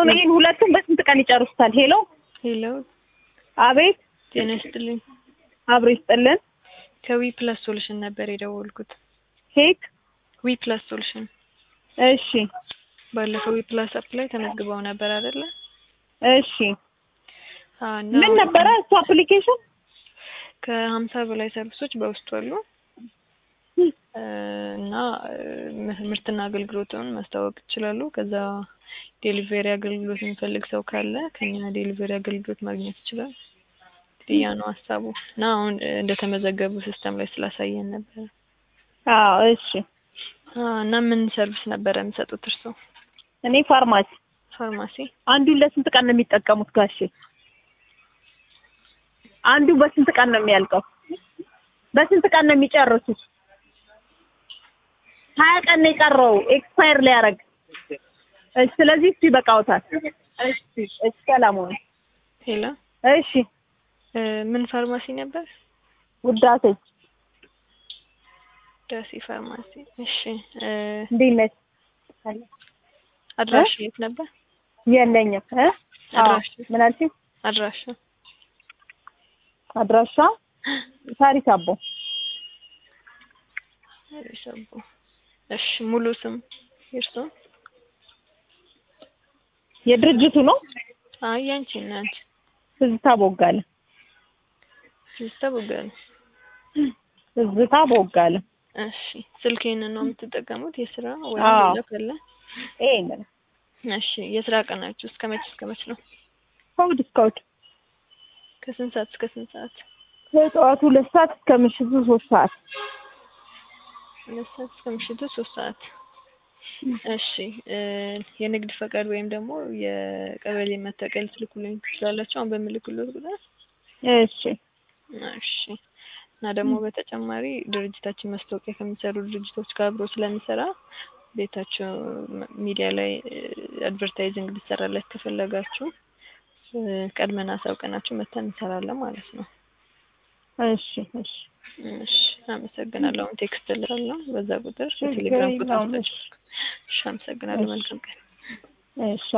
አሁን ይሄን ሁለቱም በስንት ቀን ይጨርሱታል? ሄሎ ሄሎ አቤት ጤና ይስጥልኝ። አብሮ ይስጥልን። ከዊ ፕላስ ሶሉሽን ነበር የደወልኩት። ኬክ ዊ ፕላስ ሶሉሽን እሺ ባለፈው ዊ ፕላስ አፕ ላይ ተመዝግበው ነበር አይደለ? እሺ አዎ፣ እና ምን ነበረ እሱ አፕሊኬሽን? ከሀምሳ በላይ ሰርቪሶች በውስጡ አሉ እ እና እ ምርትና አገልግሎትን ማስተዋወቅ ይችላሉ። ከዛ ዴሊቨሪ አገልግሎት የሚፈልግ ሰው ካለ ከኛ ዴሊቨሪ አገልግሎት ማግኘት ይችላል። ያ ነው ሀሳቡ እና አሁን እ እንደተመዘገቡ ሲስተም ላይ ስላሳየን ነበር። አዎ እሺ። አዎ፣ እና ምን ሰርቪስ ነበረ የሚሰጡት እርስዎ? እኔ ፋርማሲ ፋርማሲ አንዱን ለስንት ቀን ነው የሚጠቀሙት ጋሼ? አንዱ በስንት ቀን ነው የሚያልቀው? በስንት ቀን ነው የሚጨርሱት? ሀያ ቀን ነው የቀረው ኤክስፓየር ሊያደርግ። እሺ ስለዚህ እሱ ይበቃውታል። እሺ እሺ ሰላም ሁኑ። ሄሎ እሺ እ ምን ፋርማሲ ነበር? ውዳሴ ዳሲ ፋርማሲ። እሺ እ እንዴት ነሽ? አድራሻ የት ነበር? የለኝም እ አዎ አድራሻ ምን አልሽኝ? አድራሻ አድራሻ ሳሪስ አቦ ሰቡ። እሺ ሙሉ ስም የእርስዎ? የድርጅቱ ነው። አይ ያንቺ እና አንቺ ትዝታ ቦጋለ ትዝታ ቦጋለ። ትዝታ ቦጋለ። እሺ ስልኬን ነው የምትጠቀሙት የስራ ወይ አዎ። ሌላ ካለ? ይሄንን እሺ የስራ ቀናችሁ እስከ መች እስከ መች ነው? ከእሑድ እስከ እሑድ ከስንት ሰዓት እስከ ስንት ሰዓት? ከጠዋቱ ሁለት ሰዓት እስከ ምሽቱ ሶስት ሰዓት። ሁለት ሰዓት እስከ ምሽቱ ሶስት ሰዓት። እሺ እ የንግድ ፈቃድ ወይም ደግሞ የቀበሌ መታወቂያ ልትልኩልኝ ትችላላችሁ አሁን በምልክሎት ቁጥር? እሺ እሺ እና ደግሞ በተጨማሪ ድርጅታችን ማስታወቂያ ከሚሰሩ ድርጅቶች ጋር አብሮ ስለሚሰራ ቤታቸው ም- ሚዲያ ላይ አድቨርታይዚንግ እንዲሰራለት ከፈለጋችሁ እ ቀድመን አሳውቀናችሁ መተን እንሰራለን ማለት ነው። እሺ እሺ እሺ አመሰግናለሁ። አሁን ቴክስት እልካለሁ በዛ ቁጥር ችግር የቴሌግራም ቁጥር የለውም። ስጠች። እሺ አመሰግናለሁ። መልካም ቀን። እሺ